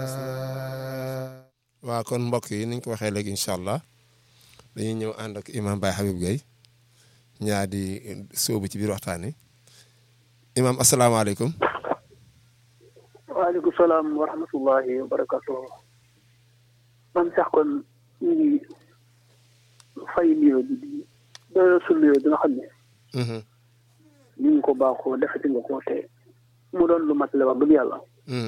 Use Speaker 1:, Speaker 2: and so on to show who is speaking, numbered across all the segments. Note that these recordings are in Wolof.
Speaker 1: waaw kon mbokk yi niñ ko waxee léegi incha allah dañuy ñëw ànd ak imam Baye Habib Gueye ñaa di sóobu ci biir waxtaan wi imam asalaamaaleykum
Speaker 2: waaleykum salaam wa rahmatullahi wa barakatuh man sax kon ñu ngi fay nuyoo bi di doyoo su nuyoo bi nga xam ne ñu ngi ko baaxoo defati nga ko te mu doon lu mat la wax dëgg yàlla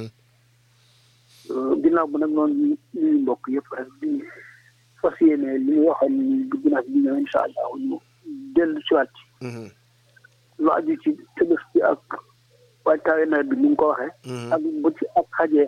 Speaker 2: ginnaaw bu nag noonu ñuy mbokk yëpp rek di fas yéene li ñu waxoon ni dugg naa bi ñëw incha allah ñu dellu si waat lu aju ci tëbës bi ak waajtaayu nawet bi ni nga ko waxee ak bu ci ak xajee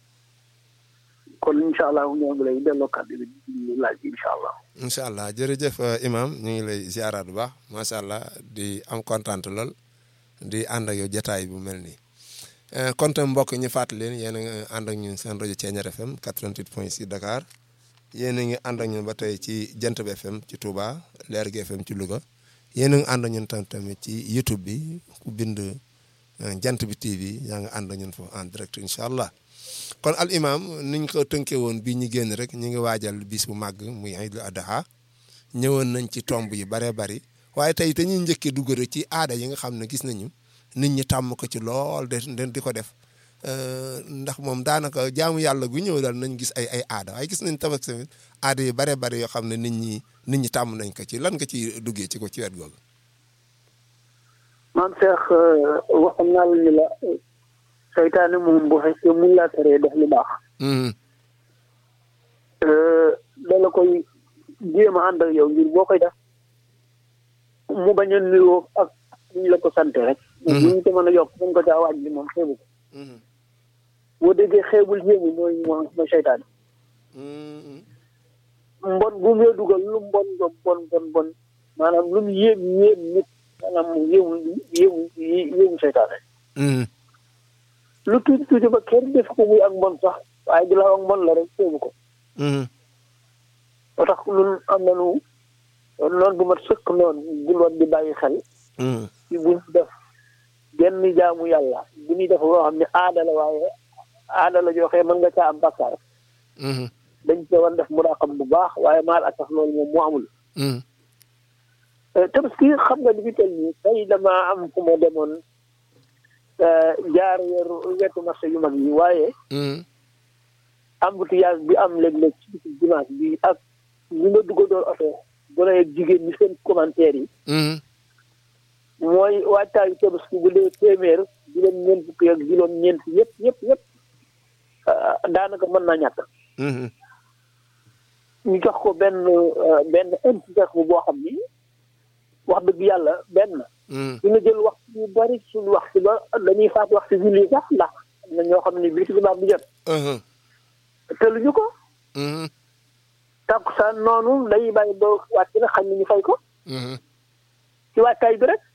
Speaker 2: kon incha allah ñoo ngi lay delloo kàddu bi di laaj bi incha allah
Speaker 1: incha allah jërëjëf imam ñu ngi lay ziaraat bu baax macha allah di am kontaan lool di ànd ak yow jotaay bu mel nii kon tam mbokk ñu fàttali leen yéen a ngi ànd ak ñun seen rajo Thiéniere FM 88 point 6 Dakar yéen a ngi ànd ak ñun ba tey ci Jant bi FM ci Touba Leer gi FM ci Louga yéen a ngi ànd ak ñun tam tamit ci YouTube bi ku bind Jant bi TV yaa ngi ànd ak ñun foofu en direct incha allah kon al imam niñ ko tënkee woon bii ñu génn rek ñu ngi waajal bis bu màgg muy Aïdul Adha ñëwoon nañ ci tomb yi baree bari waaye tey te ñuy njëkkee dugg rek ci aada yi nga xam ne gis nañu. nit ñi tàmm ko ci lool de di ko def ndax moom daanaka jaamu yàlla gu ñëw daal nañ gis ay ay aada waaye gis nañ tabaski tamit aada yi bare bare yoo xam ne nit ñi nit ñi tàmm nañ ko ci lan nga ci duggee ci ko ci wet googu.
Speaker 2: maam Cheikh waxoon naa la ni la seytaane moom bu fekkee mun laa teree def lu baax. dala koy jéem a ànd ak yow ngir boo koy def mu bañ a nuyoo ak. ñu la ko sant rek. bu ñu ko mën a yokk mën ko caa waaj bi moom xeebu ko. boo déggee xeebul yéemu mooy mooy seytaane. mbon bu mu la dugal lu mbon bon bon bon bon maanaam lu mu yéem yéem nit maanaam mu yéemu yéemu yéemu seytaane. lu tuuti tuuti ba kenn def ko muy ak mbon sax waaye di la ak mbon la rek xeebu ko. moo tax ñun am nañu noonu bu mat sëkk noonu gulwoon di bàyyi xel. ci bu ñu def genn jaamu yàlla bu ñuy def loo xam ne aada la waaye aada la joxe mën nga caa am bakkaar dañ ko war def muraqab bu baax waaye maal ak tax loolu moom mu amul tabaski xam nga li fi tel nii tey dama am fu ma demoon jaar weeru wetu marché yu mag yi waaye embouteillage bi am léeg-léeg ci bisu dimanche bi ak ñu nga dugga doon oto gone ak jigéen ñi seen commentaire yi mooy waajtaayu tabaski bu dee téeméer juróom ñeent fukki ak juróom ñeent yëpp yëpp yëpp daanaka mën naa ñàkk ñu jox ko benn benn enthousiasme boo xam ni wax dëgg yàlla benn dina jël wax yu bari suñu wax si ba dañuy faat wax si julli sax ndax am na ñoo xam ne bii tubaab bi jot teluñu ko takkusaan noonu dañuy bàyyi ba wàcc na xam ne ñu fay ko ci waajtaay bi rek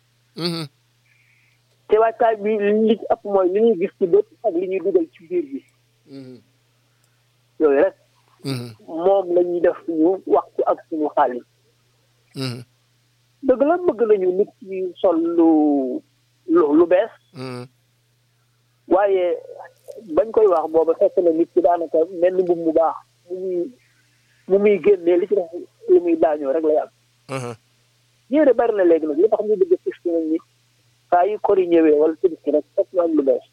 Speaker 2: te waajtaay bi li ci ëpp mooy li ñuy gis ci bët ak li ñuy dugal ci biir bi yooyu rek moom la ñuy def suñu waxtu ak suñu xaalis dëgg la bëgg nañu nit ci sol lu lu lu bees waaye bañ koy wax booba fekk na nit ci daanaka mel ni mbubb mu baax mu muy mu muy génnee li ci def lu muy daañoo rek lay am yére bari na léegi nag li tax ñu bëgg fis ki nañ ni saa yu kori ñëwee wala tëbiski rek fekk ñu am lu bees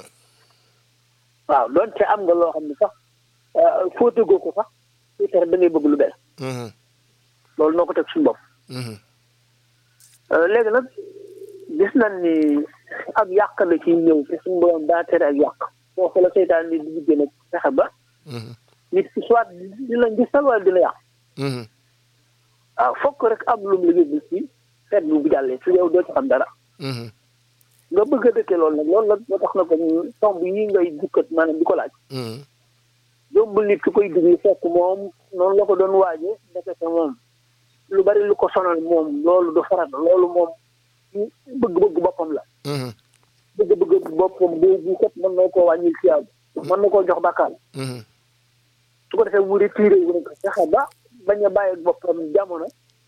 Speaker 2: waaw doonte am nga loo xam ne sax fóotagoo ko sax su tere da ngay bëgg lu bees loolu noo ko teg suñu bopp léegi nag gis nañ ni ak yàq la ci ñëw te suñu borom daa tere ak yàq foofu la seytaan ni di liggéey nag fexe ba nit ki soit dina gisal wala dina yàq waaw fokk rek am lu mu la yóbbu ci feet bu bu jàllee su yow doo ci xam dara nga bëgg a dëkkee loolu nag loolu la moo tax na ko tomb yi ngay dukkat maanaam di ko laaj yombul nit ki koy dugg fekk moom noonu la ko doon waaje ndekete moom lu bari lu ko sonal moom loolu du farata loolu moom bëgg-bëgg boppam la bëgg-bëgg boppam boobu kat mën na koo wàññil ci yàlla mën na koo jox bàkkaal su ko defee mu retiré wu ko fexe ba bañ a bàyyi boppam jamono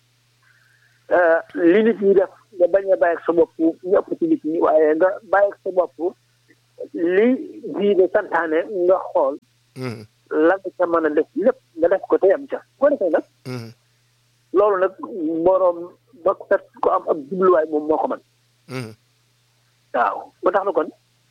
Speaker 2: li nit ñi def nga bañ a bàyyi sa bopp ñu ëpp ci nit ñi waaye nga bàyyi sa bopp li diine santaane nga xool la nga ca mën a def lépp nga def ko te yam ca bu ko defee nag loolu nag boroom ba fet ko am ab jubluwaay moom moo ko mën waaw ba tax na kon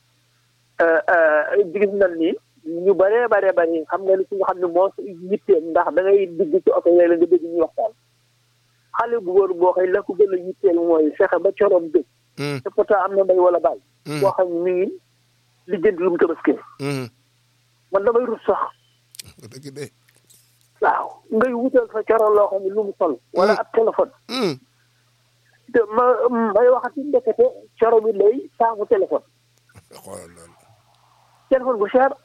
Speaker 2: gis nañ ni ñu bëree baree bëri xam nga li ci nga xam ne moo yitteel ndax da ngay digg ci oto yooyu la nga dégg ñuy waxtaan xale bu góor boo xëy la ko gën a yitteel mooy fexe ba coroom dëgg te pourtant am na mbay wala baay boo xam ne mi ngi lijjanti lu mu tabaskee man damay rus sax
Speaker 1: dëgg de
Speaker 2: waaw ngay wutal sa coro loo xam ne lu mu sol wala ab téléphone te ma may waxati ndekete coro bi lay saamu téléphone
Speaker 1: xoolal loolu
Speaker 2: téléphone bu cher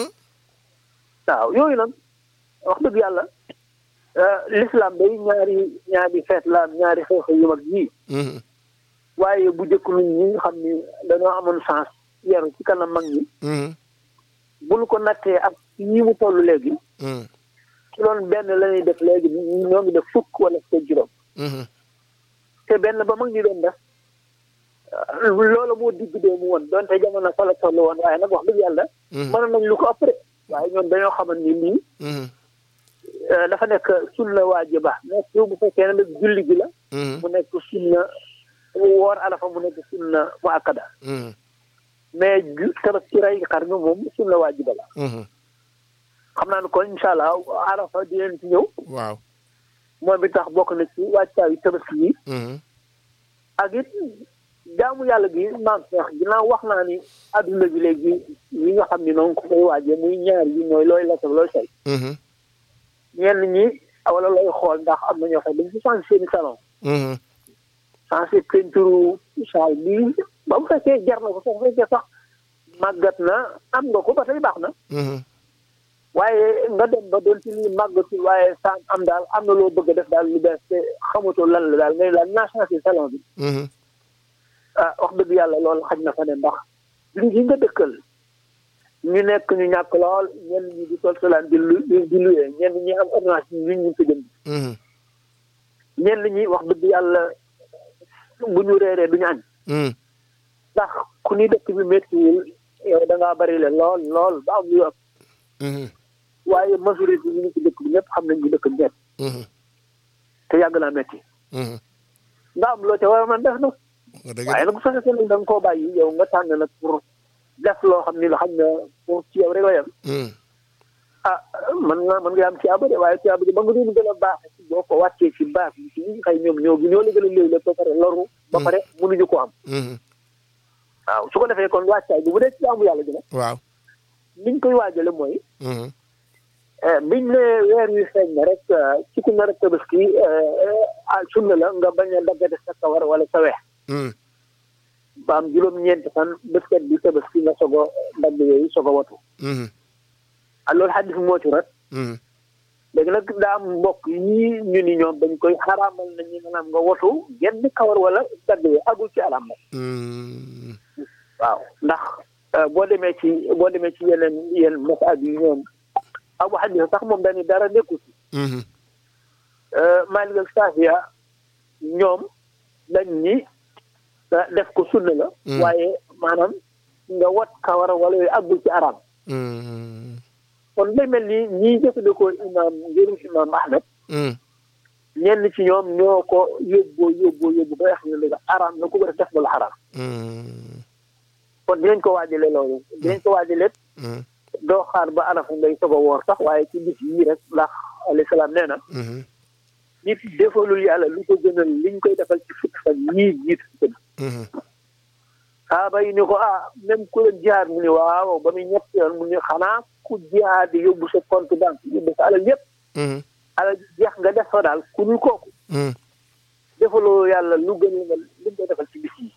Speaker 2: waaw yooyu nag wax dëgg yàlla l'islam day ñaari ñaari feet la ñaari xeex yu mag yii waaye bu njëkk nit ñi nga xam ni dañoo amoon chance yaru ci kanam mag ñi bu ñu ko nattee ak ñi mu toll léegi ci loolu benn la ñuy def léegi ñoo ngi def fukk wala fukk juróom te benn ba mag ñi doon def loolu moo digg dee mu woon donte jamono fa la toll woon waaye nag wax dëgg yàlla mën nañ lu ko ëpp de waaye ñoom dañoo xaman ni lii dafa nekk sunna waajiba nekk bu fekkee ne nag julli gi la mu nekk sunna woor alafa mu nekk sunna mu akkada mais tabaski ci rey xar mi moom sunna waajiba la xam naa ne kon incha allah arafa di leen ci ñëw
Speaker 1: waaw
Speaker 2: moom it tax bokk na ci wàccaayu tabaski yi ak it jaamu yàlla gi maam Cheikh ginnaaw wax naa ni adduna bi léegi yi nga xam ni noonu ko koy waajee muy ñaar yi mooy looy lekk looy say ñenn ñi wala looy xool ndax am na ñoo xam dañ ci changé seeni salon changé peinture saal bi ba mu fekkee jar na ko sax fekkee sax màggat na am nga ko ba tey baax na waaye nga dem ba doon ci lii màggatul waaye saa am daal am na loo bëgg a def daal lu bees te xamatoo lan la daal ngay daal naa changé salon bi ah wax dëgg yàlla loolu xaj na fa ne ndax li gi nga dëkkal ñu nekk ñu ñàkk lool ñenn ñi di sol solaan di lu di luyee ñenn ñi am ordonnance yi ñu ko jënd ñenn ñi wax dëgg yàlla bu ñu reeree du ñu añ ndax ku ni dëkk bi méttiwul yow da ngaa bari le lool lool ba am lu ëpp waaye majorité yi ñu ci dëkk bi ñëpp xam nañ ñu dëkk ñett te yàgg naa métti nga am loo ca war a mën def nag waaye nag bu fekkee ne da nga koo bàyyi yow nga tànn nag pour def loo xam ni la xam ne pour ci yow rek la yem ah man nga mën nga am ci abade waaye ci abade ba nga doon gën a baax boo ko wàccee ci baax yi ci ñi xëy ñoom ñoo gi ñoo la gën a léew la ba pare loru ba pare mënuñu ko am waaw su ko defee kon wàccaay bi bu dee ci jaamu yàlla gi nag
Speaker 1: waaw
Speaker 2: niñ koy waajale mooy biñ ne weer wi feeñ na rek ci ku nar a tabaski sunna la nga bañ a daggate sa kawar wala sa weex ba am juróom-ñeenti fan béskat bi tabaski nga sogo dagg yooyu sogo watu ah loolu xaddis moo ci rat léegi nag daa am mbokk yi ñu ni ñoom dañ koy xaraamal nañu maanaam nga watu genn kawar wala dagg yooyu agul ci alam nag waaw ndax boo demee ci boo demee ci yeneen yeneen masaab yi ñoom abu xanifa sax moom dañu dara nekku ci Maalik ak Saafiya ñoom dañ ni def ko sunna la waaye maanaam nga wat kawar wala yooyu àggul ci araam kon day mel ni ñii jëfandikoo imaam ngërum imaam Ahmed ñenn ci ñoom ñoo ko yóbboo yóbboo yóbbu ba xam ne léegi araam na ku ko def def ba lu xaraam kon dinañ ko waajale loolu dinañ ko waajale doo xaar ba arafa ngay soog a woor sax waaye ci bis yii rek ndax alayhi salaam nee na nit defalul yàlla lu ko gënal liñ koy defal ci fukki fan yii jiitu ci kër saaba yi ni ko ah même ku leen jihaad mu ni waaw ba muy ñett yoon mu ni xanaa ku jihaad di yóbbu sa compte banque yóbbu sa alal yëpp alal jeex nga def fa daal ku dul kooku defaloo yàlla lu gën nga liñ koy defal ci bis yi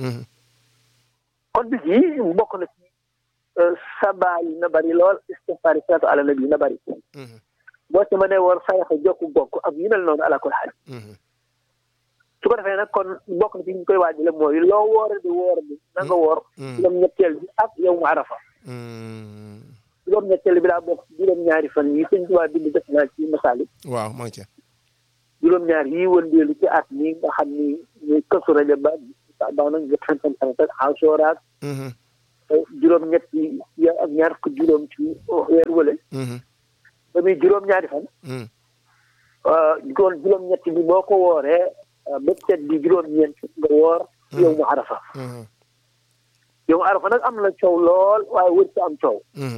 Speaker 2: kon bis yi bokk na ci sabaa yi na bari lool istighfaar yi salaatu ala nabi na bari boo ci mënee war sayaxa jokku bokk ak yu mel noonu ala kul xaal su ko defee nag kon bokk na ci ñu koy waajale mooy loo woore di woor bi na nga woor juróom ñetteel bi ak yow mu arafa juróom ñetteel bi daa bokk juróom ñaari fan yi sëñ Tuubaa bind def naa ci masaali
Speaker 1: waaw maa ngi ci
Speaker 2: juróom ñaar yi wëndeelu ci at mi nga xam ni ñuy kësu rajo ba ba nañ nga tantan tantan asooraak juróom-ñetti ya ak ñaar ko juróom ci weer wële ba muy juróom-ñaari fan kon juróom-ñetti bi boo ko wooree ba set bi juróom-ñeent nga woor yow mu arafa yow mu arafa nag am na coow lool waaye wër ci am coow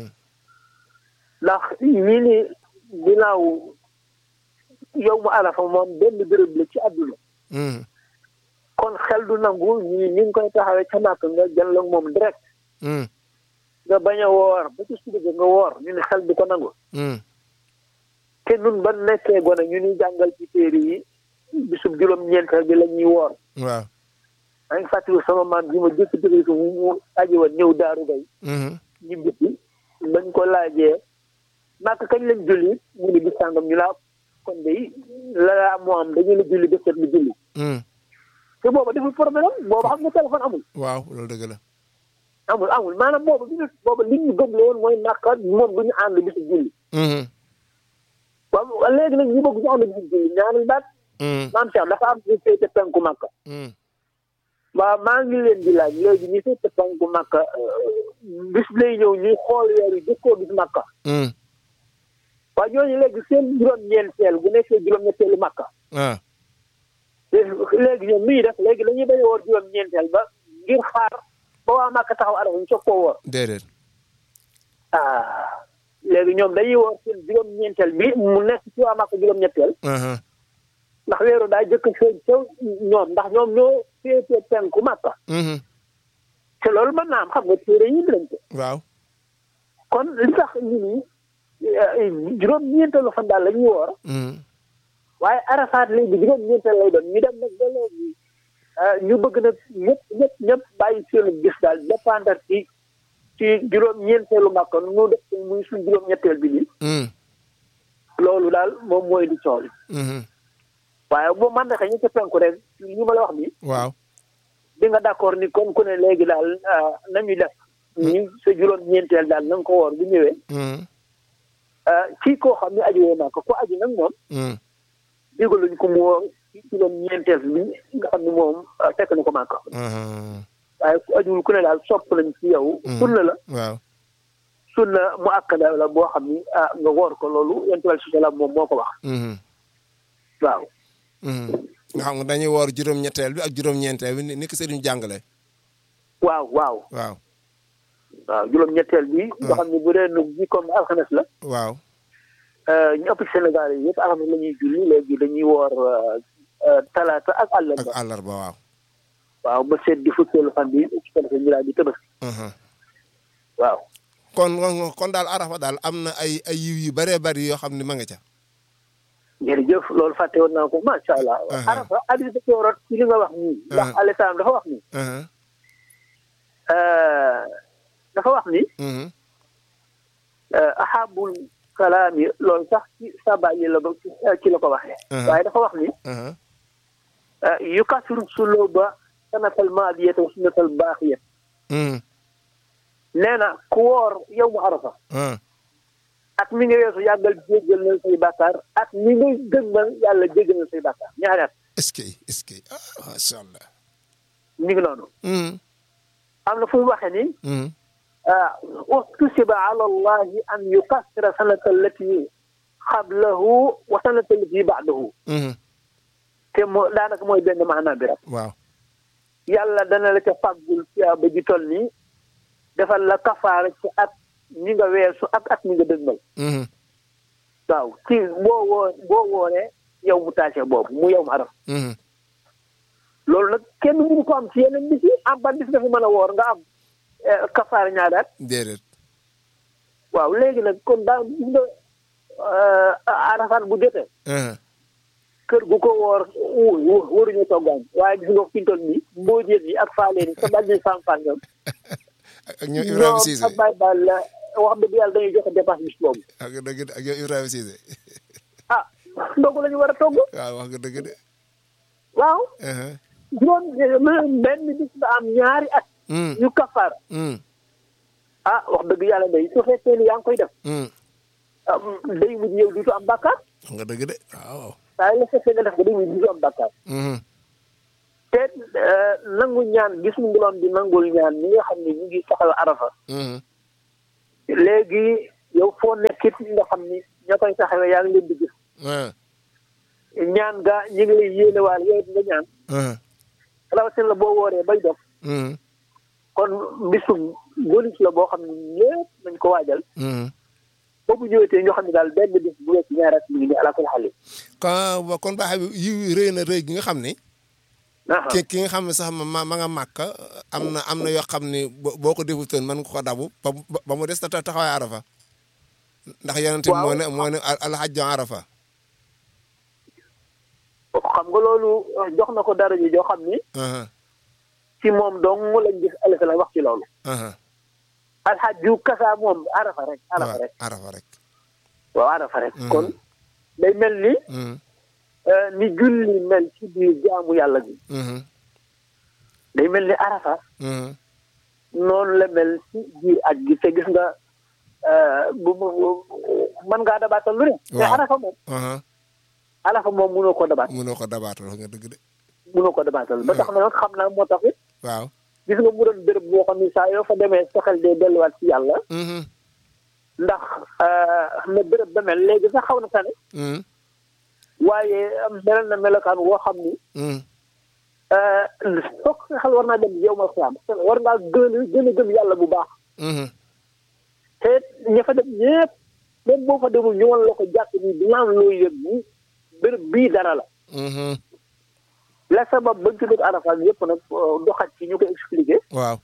Speaker 2: ndax ñii ni ginnaaw yow mu arafa moom benn béréb la ci àdduna kon xel du nangu ñii ni nga koy taxawee ca màkk nga jël ak moom direct nga bañ a woor ba ci suba nga woor ñu ne xel du ko nangu te nun ba nekkee gone ñu ni jàngal ci téere yi bisub juróom-ñeenteel bi la ñuy woor
Speaker 1: waaw
Speaker 2: maa ngi fàttali sama maam bi ma jëkk dëgg ko mu aji woon ñëw daaru bay ñu bisi bañ ko laajee màkk kañ lañ julli mu ni bis sàngam ñu laa kon day la moo am dañu la julli ba set lu julli te booba deful problème booba xam nga téléphone amul
Speaker 1: waaw loolu dëgg la
Speaker 2: amul amul maanaam booba bi booba li ñu gëm la woon mooy màkka moom du ñu ànd bisu julli waaw léegi nag ñu bëgg ñu ànd bisu julli ñaanal baat maam Cheikh dafa am ñu féete penku màkka waaw maa ngi leen di laaj léegi ñu féete penku màkka bis lay ñëw ñuy xool weer yi jëkkoo gis màkka waaw ñooñu léegi seen juróom-ñeenteel bu nekkee juróom-ñetteelu màkka léegi ñoom mi def léegi dañuy bañ a woor juróom-ñeenteel ba ngir xaar ba waa màkka taxaw arafa ñu soog koo woor
Speaker 1: déedéet
Speaker 2: ah léegi ñoom dañuy woor seen juróom-ñeenteel bi mu nekk ci waa màkka juróom-ñetteel ndax weeru daa jëkk feeñ ca ñoom ndax ñoom ñoo féete penku màkka te loolu mën naa am xam nga téere yi lañ ko
Speaker 1: waaw
Speaker 2: kon li tax ñu ni juróom-ñeenteelu fan daal la ñuy woor waaye arafaat léegi juróom-ñeenteel lay doon ñu dem nag ba léegi ñu bëgg nag ñëpp ñëpp ñëpp bàyyi seen gis daal dépendre ci ci juróom-ñeenteelu màkka nu def muy suñ juróom-ñetteel bi nii loolu daal moom mooy di coow waaye boo man de ñu ca penku rek ñu ma la wax nii.
Speaker 1: waaw.
Speaker 2: di nga d'accord ni kon ku ne léegi daal nañu def. ñu sa juróom-ñeenteel daal na nga ko woor bu ñëwee. ci koo xam ne aju woo naa ko ku aju nag moom. digaluñ ko mu woor ci juróom-ñeenteel bi nga xam ne moom fekk na ko màkk. waaye ku ajuwul ku ne daal sopp nañ ci yow. sunna la.
Speaker 1: waaw.
Speaker 2: sunna mu akkada la boo xam ni ah nga woor ko loolu yonent bi salaam moom moo ko wax. waaw.
Speaker 1: nga xam nga dañuy woor juróom-ñetteel bi ak juróom-ñeenteel bi ni ko sëriñ jàngale.
Speaker 2: waaw waaw.
Speaker 1: waaw.
Speaker 2: waaw juróom-ñetteel bi. nga xam ne bu dee nag bi comme alxames la.
Speaker 1: waaw.
Speaker 2: ñu ëpp ci Sénégal yi yëpp alxames la ñuy julli léegi dañuy woor talaata ak àllarba.
Speaker 1: ak àllarba waaw.
Speaker 2: waaw ba seet di fukkeelu fan bi ci ko defee ñu daal di tëbës. waaw.
Speaker 1: kon kon daal arafa daal am na ay ay yiw yu bëree bëri yoo xam ne ma nga ca.
Speaker 2: jërëjëf loolu fàtte woon naa ko macha allah. arafa hadis da cee rot ci li nga wax nii. ndax alayhi salaam dafa wax nii. dafa wax ni. ahabul kalaami loolu sax ci saba yi la ko ci la ko waxee. waaye dafa wax ni. yukasiru suluba sanatal maadiyata wa sunnatal baaxiyat. nee na ku woor yow mu arafa. ak mi nga weesu yàggal jéggal na say bàkkaar ak mi nga gëmmal yàlla jéggal na say bàkkaar ñaari at.
Speaker 1: est-ce que est-ce que ah macha allah.
Speaker 2: mi ngi noonu. am na fu mu waxee ni. ustusiba ala allahi an yukassira sanata allati xablahu wa sanata allati ba'dahu. te moo daanaka mooy benn maanaam bi rek.
Speaker 1: waaw.
Speaker 2: yàlla dana la ca fàggul ba ji toll nii defal la kafaara ci at. ñi nga weesu ak at mi nga dëgmal. waaw ci boo woo boo wooree yow mu taase boobu mu yow mu araf. loolu nag kenn mënu ko am ci yeneen bis yi am ban bis dafa mën a woor nga am kafaar ñaadaat.
Speaker 1: déedéet.
Speaker 2: waaw léegi nag kon daa gis nga arafat bu jotee. kër gu ko woor wóor wóoruñu toggaañ waaye gis nga fi ñu toll nii mboojeen yi ak faaleen yi sa bàjj fan-fan ñoom.
Speaker 1: ak ñoom Ibrahima Cissé
Speaker 2: ñoom ak Baye Baal la wax dëgg yàlla dañuy joxe dépense bis boobu.
Speaker 1: ak dëgg ak ñoom Ibrahima Cissé.
Speaker 2: ah ndogu la ñu war a togg.
Speaker 1: waaw wax nga dëgg de.
Speaker 2: waaw. juróom benn bis ba am ñaari at. ñu kafaar. ah wax dëgg yàlla day su fekkee ni yaa ngi koy def. day mujj yow duutu am bàkkaar.
Speaker 1: wax nga dëgg de waaw.
Speaker 2: saa yi la fekkee nga def ko day mujj duutu am bàkkaar. te nangu ñaan gis mu ngiloon di nangul ñaan ñi nga xam ne ñu ngi saxal arafa léegi yow foo nekkit nga xam ni ña koy saxawee yaa ngi leen di gis ñaan ga ñi ngi lay yéene waal yow nga ñaan rawatina la boo wooree bay dog kon bisum bonus la boo xam ne lépp nañ ko waajal boobu ñëwetee ñoo xam ne daal benn bis bu wecc ñaari at mi ngi nii ala kulli xale
Speaker 1: kon kon baax bi yi rëy na rëy gi nga xam ne ki ki nga xam ne sax ma ma nga màkk am na am na yoo xam ne boo ko defutoon mën nga ko dabu ba ba mu des ta taxawaay arafa ndax yonente bi moo ne moo ne alxajju arafa
Speaker 2: xam nga loolu jox na ko dara ji joo xam ni ci moom dong lañ gis alisa la wax ci loolu alxajju kasa moom arafa rek arafa rek
Speaker 1: arafa rek
Speaker 2: waaw arafa rek kon day mel ni ni julli mel ci biir jaamu yàlla bi day mel ni arafa noonu la mel ci biir aj gi te gis nga bu mën ngaa dabaatal lu ne te arafa moom arafa moom mënoo ko dabaat
Speaker 1: mënoo ko dabaatal nga dëgg de
Speaker 2: mënoo ko dabaatal ba tax na nag xam naa moo tax it
Speaker 1: waaw
Speaker 2: gis nga mu doon béréb boo xam ne saa yoo fa demee sa xel dee delluwaat ci yàlla ndax xam ne béréb ba mel léegi sax xaw na tane waaye melal na melokaan woo xam ni foog sa xel war naa dem yow ma xiyaam war ngaa gën a gën a gëm yàlla bu baax te ña fa dem ñëpp même boo fa demul ñu wan la ko jàpp ni dinaan loo yëg ni béréb bii dara la la sabab bañ ci dëkk Arafat yëpp nag doxat ci ñu ko expliqué
Speaker 1: waaw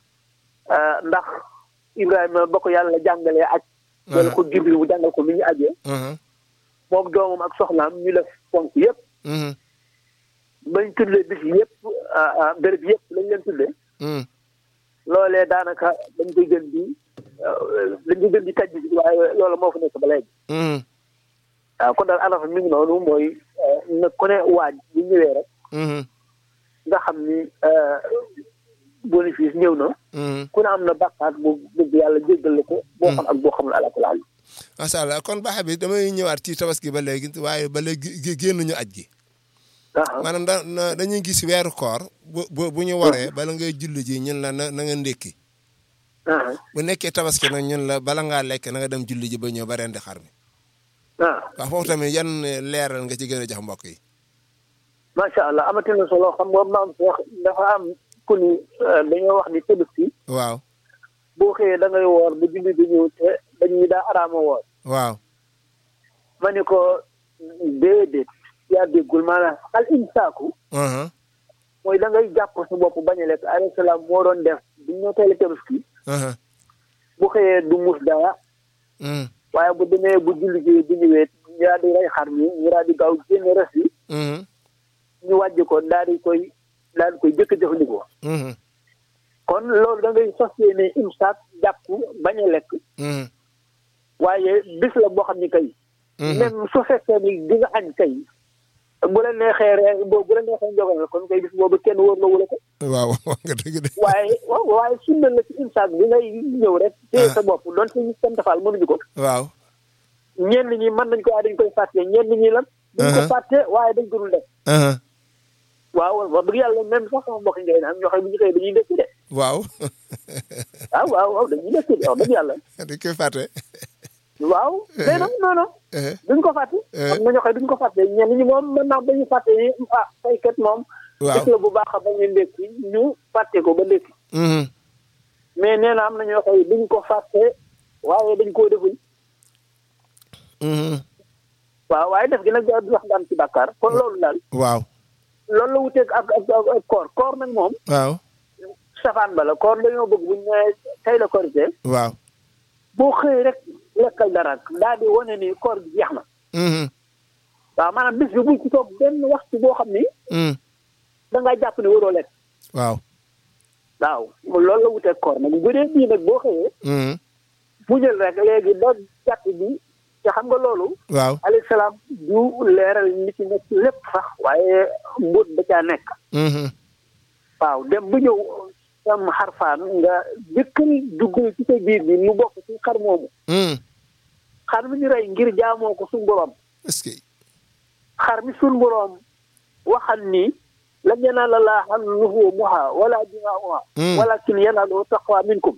Speaker 2: ndax Ibrahima ba ko yàlla jàngalee aj wala ko Jibril mu jàngal ko mi ñu ajee moom doomam ak soxnaam ñu def fonk yëpp bañ tuddee bis yëpp béréb yëpp lañ leen tuddee loolee daanaka dañ koy gën di dañ koy gën di taj bi waaye loolu moo fa nekk ba léegi waaw kon daal Arafa mi ngi noonu mooy na ku ne waaj bu ñëwee rek nga xam ni bénéfice ñëw na ku ne am na bàkkaat bu bëgg yàlla jéggal la ko boo xam ak boo xamul alakul àll
Speaker 1: macha allah kon baax bi damay ñëwaat ci tabaski ba léegi waaye ba léegi génnuñu aj gi maanaam da dañuy gis weeru koor bu bu ñu waree bala ngay julli ji ñun la na na nga ndékki bu nekkee tabaski nag ñun la bala ngaa lekk na nga dem julli ji ba ñëw ba rendi xar mi waaw foofu tamit yan leeral nga ci gën a jox mbokk yi
Speaker 2: macha allah amati na solo xam nga maam Cheikh dafa am ku ni dañoo wax ni tabaski
Speaker 1: waaw
Speaker 2: boo xëyee da ngay woor ba julli bi ñëw te dañuy daa araama woor
Speaker 1: waaw
Speaker 2: ma ni ko déedéet yaa déggul maanaam al imsaaku mooy da ngay jàpp sa bopp bañ a lekk alayhi salaam moo doon def bu ñu teele tabaski bu xëyee du mus dara waaye bu demee bu julli ji bu ñëwee ñu daal di rey xar mi ñu daal di gaaw génn res yi ñu wàjj ko daal di koy daal di koy jëkk jëfandikoo kon loolu da ngay sos yéene imsaak jàpp bañ a lekk waaye bis la boo xam ni kay même su fekkee ni di nga añ kay bu la neexee rek boobu bu la neexee njogal kon kay bis boobu kenn wóor la wala ko
Speaker 1: waaw nga dëgg de
Speaker 2: waaye waaye sunna la ci imsaak bi ngay ñëw rek téye sa bopp doon si ñu seen tafaal mënuñu ko
Speaker 1: waaw
Speaker 2: ñenn ñi mën nañ ko waaye dañ koy fàtte ñenn ñi lan dañ ko fàtte waaye dañ ko dul def waaw wax dëgg yàlla même sax sama mbokk ngay naan ñoo xam bu ñu xëy dañuy ndekki de
Speaker 1: waaw
Speaker 2: waaw waaw waaw dañuy ndekki de wax dëgg yàlla
Speaker 1: dañ koy fàtte
Speaker 2: waaw mais non non non duñ ko fàtte xam na ñoo xam duñ ko fàtte ñenn ñi moom mën naa dañuy fàtte ni ah saykat moom dëkk la bu baax a bañu ndekki ñu fàtte ko ba ndekki mais nee na am na ñoo xam duñ ko fàtte waaye dañ koo deful waaw waaye def gi nag du wax daan ci bàkkaar kon loolu daal
Speaker 1: waaw
Speaker 2: loolu la wuteeg ak ak ak koor koor nag moom
Speaker 1: waaw
Speaker 2: safaan bala koor dañoo bëgg buñ ne tey la korité
Speaker 1: waaw
Speaker 2: boo xëy rek lekkal dara daal di wane ni koor gi jeex na waaw maanaam bis bi buñ ci toog benn waxtu boo xam ni da ngaa jàpp ne waroo lekk
Speaker 1: waaw
Speaker 2: waaw loolu la wuteeg koor nag bu dee bii nag boo xëyee mu jël rek léegi ba jàpp bi te xam nga loolu
Speaker 1: waaw
Speaker 2: alayhi salaam du leeral li ci nekk lépp sax waaye mbóot da caa nekk waaw dem bu ñëw sam xarfaan nga jëkkal dugg ci sa biir bi mu bokk ci xar moomu xar mi ñu rey ngir jaamoo ko suñ borom
Speaker 1: est-ce que
Speaker 2: xar mi suñ borom waxal ni lan yanaala llaaha luhuumuhaa wala dimaa'uhaa walaakin yanaaluhu taqwa minkum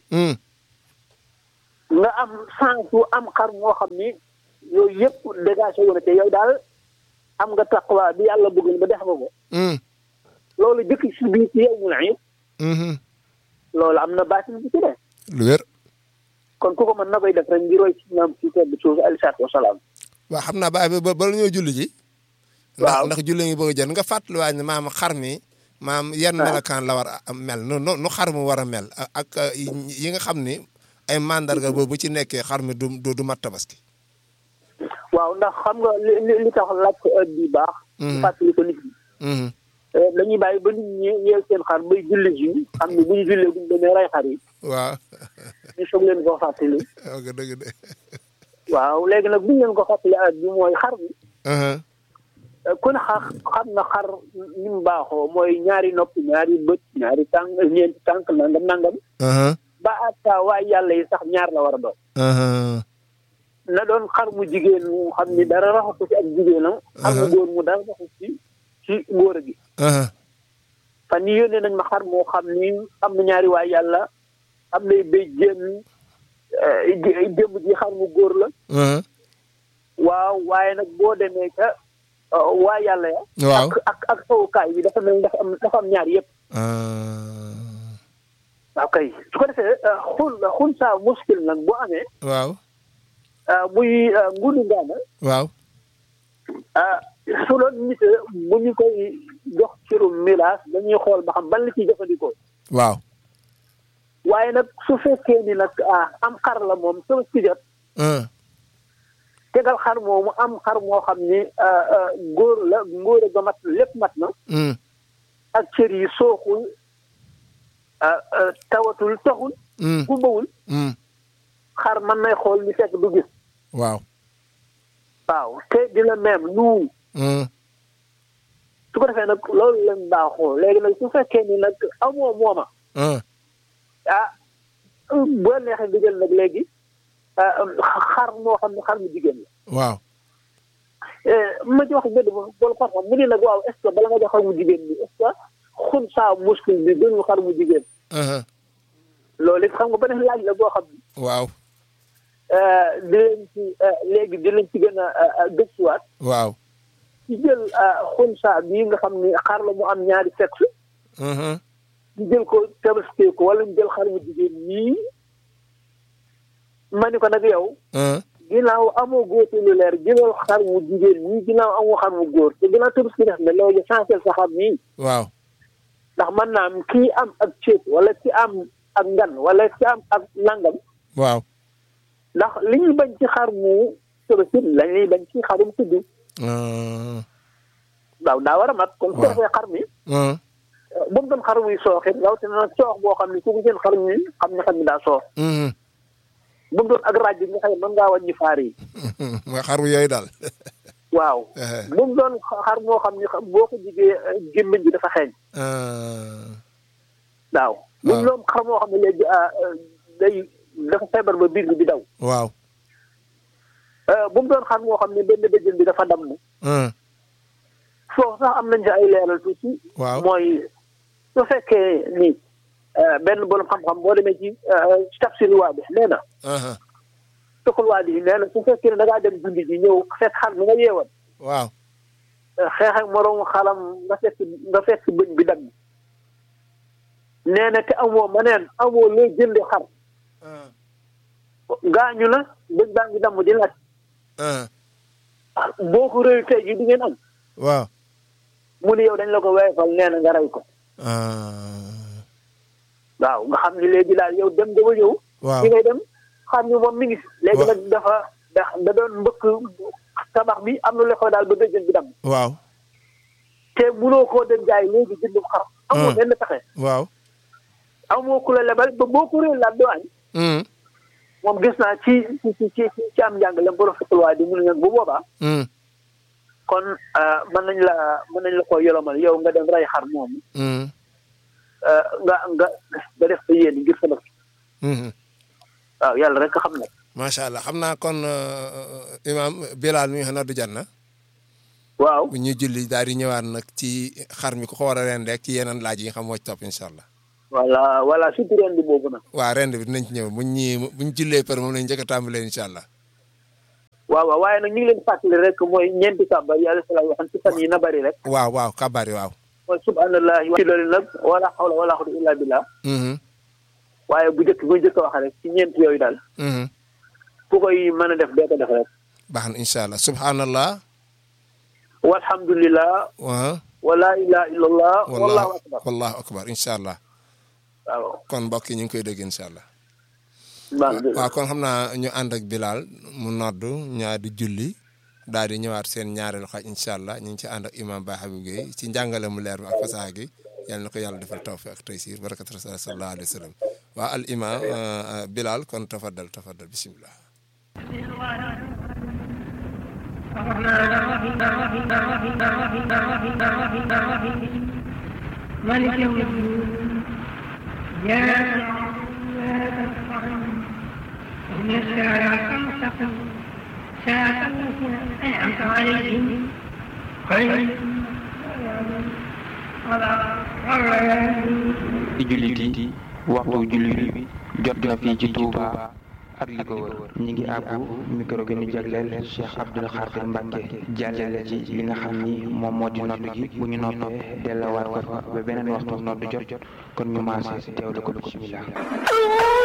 Speaker 2: nga am chance wu am xar moo xam ni yooyu yëpp dégagé wu na te yow daal am nga taqwa bi yàlla bëgg ba def nga ko loolu jëkk si biir ci yow mu la loolu am na baatin bi ci de
Speaker 1: lu wér
Speaker 2: kon ku ko mën na koy def rek ngir roy ci ñoom ci tedd suuf alayhi salaatu wasalaam
Speaker 1: waaw xam naa baay ba bala ñoo julli ji
Speaker 2: waaw
Speaker 1: ndax julli ngi bëgg a jot nga fàttaliwaat ne maam xar mi maam yan melokaan la war a mel nu nu xar mu war a mel ak yi nga xam ni ay mandarga boobu bu ci nekkee xar mi du du mat tabaski
Speaker 2: waaw ndax xam nga li li li tax laaj ko heure bi baax fàttali ko nit ñi dañuy bàyyi ba nit ñi yeel seen xar bay julli ji xam ne bu ñu jullee buñ demee rey xar yi
Speaker 1: waaw
Speaker 2: ñu soog leen ko fàttali
Speaker 1: ok dëgg de
Speaker 2: waaw léegi nag buñ leen ko fàttali heure bi mooy xar mi ku ne xa xam na xar ni mu baaxoo mooy ñaari nopp ñaari bët ñaari tànk ñeenti tànk nangam nangam ba atta waay yàlla yi sax ñaar la war a doon na doon xar mu jigéen mu xam ni dara raxatu ci ak jigéenam xar mu góor mu dara raxatu ci ci góor gi fan yi yónnee nañ ma xar moo xam ni am na ñaari waay yàlla am nay béy jéem démb ji xar mu góor la waaw waaye nag boo demee ca waa yàlla ya
Speaker 1: waaw
Speaker 2: ak ak ak sowukaay bi dafa mel dafa am dafa am ñaar yëpp waaw kay su ko defee xul xul saa muskil nag bu amee
Speaker 1: waaw
Speaker 2: muy ngunu ngaana
Speaker 1: waaw
Speaker 2: su doon nit bu ñu koy jox ciru miraas dañuy xool ba xam ban la ciy jëfandikoo
Speaker 1: waaw
Speaker 2: waaye nag su fekkee ni nag am xar la moom sama si jot tegal xar moomu am xar moo xam ni góor la ngóor ga mat lépp mat na ak cër yi sooxul tawatul taxul gumbawul xar mën nay xool ni fekk du gis
Speaker 1: waaw
Speaker 2: waaw te dina même nu su ko defee nag loolu lañ baaxoo léegi nag su fekkee ni nag amoo mooma ah boo neexee nga jël nag léegi xar moo xam ne xar mu jigéen la
Speaker 1: waaw
Speaker 2: ma ci wax benn boolu xar xam mu ni nag waaw est ce que bala nga jox xar mu jigéen bi est ce que xun saa muscle bi gënul xar mu jigéen loolu it xam nga beneen laaj la boo xam ne
Speaker 1: waaw
Speaker 2: di leen ci léegi di leen ci gën a gëstuwaat
Speaker 1: waaw
Speaker 2: ci jël xun saa bii nga xam ni xar la mu am ñaari sexe ñu jël ko tabaskee ko wala ñu jël xar mu jigéen ñii ma ni ko nag yow ginnaaw amoo góor te lu leer jëlal xar mu jigéen ñii ginnaaw amoo xar mu góor te ginnaaw tabaski def ne loolu essentiel sa xam nii
Speaker 1: waaw
Speaker 2: ndax man naa am kii am ak ceeb wala ki am ak ngan wala ki am ak nangam
Speaker 1: waaw
Speaker 2: ndax li ñuy bañ ci xar mu tabaski lañ ñuy bañ ci xarum tudd waaw daa war a mat kon su ko defee xar mi bu mu doon xar muy sooxit rawatina nag soox boo xam ne ku ko seen xar mi xam ne xar mi daa soox bu mu doon ak raaj bi nga xam ne mën ngaa wàññi faar yi
Speaker 1: mooy xaru yooyu daal
Speaker 2: waaw bu mu doon xar moo xam ne boo ko jigee gémmiñ bi dafa xeeñ waaw bu mu doon xar moo xam ne léegi day dafa feebar ba biir bi di daw
Speaker 1: waaw
Speaker 2: bu mu doon xar moo xam ne benn bëjjën bi dafa damm foofu sax am nañ ci ay leeral tuuti
Speaker 1: waaw
Speaker 2: mooy su fekkee ni benn borom xam-xam boo demee ci tafsir waa bi nee na tuxul waa bi nee na su fekkee ne da ngaa dem julli ji ñëw fekk xar mi nga yeewoon
Speaker 1: waaw
Speaker 2: xeex ak moroomu xalam nga fekk nga fekk bëñ bi dagg nee na te amoo ma neen amoo loo jënde xar gaañu na bëñ baa ngi damm di laaj boo ko réew tey ji di ngeen am
Speaker 1: waaw
Speaker 2: mu ni yow dañ la ko weefal nee na nga rey ko waaw nga xam ni léegi daal yow dem nga ba ñëw
Speaker 1: waaw
Speaker 2: fi ngay dem xam ni moom mi ngi léegi nag dafa da da doon mbëkk tabax bi am na lu xew daal ba dëjën bi dam
Speaker 1: waaw
Speaker 2: te munoo koo dem jaay léegi jënd xar amoo benn pexe
Speaker 1: waaw
Speaker 2: amoo ku la lebal ba boo ko réel laat doo añ moom gis naa ci ci ci ci am njàngale professeur waaye di mu ne nag bu boobaa kon mën nañ la mën nañ la ko yolomal yow nga dem rey xar moom nga nga nga def sa yéen ngir sa bopp waaw yàlla rek xam nag
Speaker 1: macha allah xam naa kon imam Bilal mi nga xam ne du jan na
Speaker 2: waaw
Speaker 1: bu ñuy julli daal di ñëwaat nag ci xar mi ku ko war a rend rek ci yeneen laaj yi nga xam moo ci topp incha allah.
Speaker 2: voilà voilà surtout ren bi boobu nag.
Speaker 1: waa rend bi dinañ ci ñëw buñ ñii buñ jullee par moom lañ njëkk a tàmbalee incha allah.
Speaker 2: waaw waaw waaye nag ñu ngi leen fàttali rek mooy ñeenti kàbbar yi alayhi salaam waxan ci fan yi na bari rek.
Speaker 1: waaw waaw kabaar yi waaw.
Speaker 2: mooy subhanallahi wa loolu nag wala xawla wala xawla illa billah waaye bu njëkk bu njëkk a wax rek ci ñeent yooyu daal. ku koy mën a def doo ko def rek.
Speaker 1: baax na incha allah subhanallah.
Speaker 2: walhamdulillah.
Speaker 1: waaw.
Speaker 2: wala ilaha illallah. wallahu akbar
Speaker 1: wallahu akbar incha allah.
Speaker 2: waaw.
Speaker 1: kon mbokk yi ñu ngi koy dégg incha allah.
Speaker 2: baax na
Speaker 1: waaw kon xam naa ñu ànd ak Bilal mu noddu ñaar di julli daal di ñëwaat seen ñaareelu xaaj incha allah ñu ngi ci ànd ak imam Ba Habib Gueye ci njàngale mu leer bi ak fasaha gi yal na ko yàlla defal tawfiq ak taysir barakat rasul sallallahu alayhi wa sallam waa al imam Bilal kon tafaddal tafaddal bismillah
Speaker 3: مالك يوم الدين يا إن الصراط المستقيم صراط الذين أنعمت عليهم غير
Speaker 4: di jullit yi waxtu julli bi jot na fii ci Touba ak li ko wër ñi ngi àbbu micro bi ñu jagleel Cheikh Abdoul Khadir Mbacke jàllale ci li nga xam ni moom moo di noddu gi bu ñu noppee delluwaat ko fa ba beneen waxtu noddu jot kon ñu maase teewlu ko bismillah